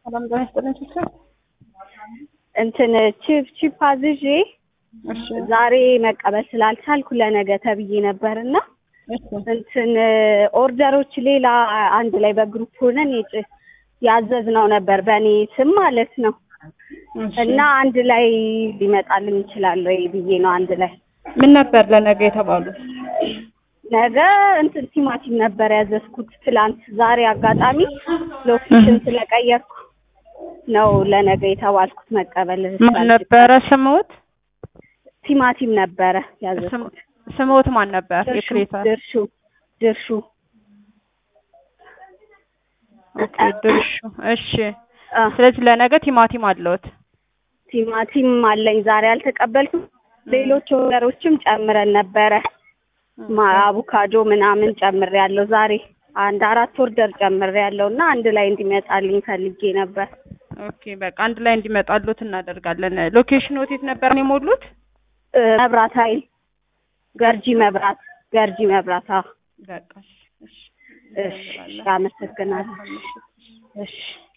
ሰላም ጤና ይስጥልኝ ሲስተር። እንትን ቺፕ ቺፕ አዝዤ እሺ ዛሬ መቀበል ስላልቻልኩ ለነገ ተብዬ ነበርና እሺ እንትን ኦርደሮች ሌላ አንድ ላይ በግሩፕ ሆነን የጭ- ያዘዝነው ነበር በእኔ ስም ማለት ነው እሺ። እና አንድ ላይ ሊመጣልን ይችላል ወይ ብዬ ነው አንድ ላይ ምን ነበር ለነገ የተባሉት? ነገ እንትን ቲማቲም ነበር ያዘዝኩት ትላንት። ዛሬ አጋጣሚ ሎኬሽን ስለቀየርኩ ነው ለነገ የተባልኩት መቀበል ማን ስላልችል። ነበረ ስምዎት? ቲማቲም ነበረ ያዘዝኩት። ስም- ስምዎት ማን ነበር? ድርሹ የክሬታ ድርሹ ድርሹ ኦኬ ድርሹ። እሺ አ፣ ስለዚህ ለነገ ቲማቲም አለዎት? ቲማቲም አለኝ ዛሬ አልተቀበልኩም። ሌሎች ኦርደሮችም ጨምረን ነበረ ማ አቮካዶ ምናምን ጨምሬ ያለው ዛሬ አንድ አራት ኦርደር ጨምሬ ያለው እና አንድ ላይ እንዲመጣልኝ ፈልጌ ነበር። ኦኬ በቃ አንድ ላይ እንዲመጣሉት እናደርጋለን። ሎኬሽን የት ነበር ነው የሞሉት? እ፣ መብራት ኃይል ገርጂ መብራት ገርጂ መብራት። አዎ በቃ እሺ፣ እሺ እሺ፣ አመሰግናለሁ። እሺ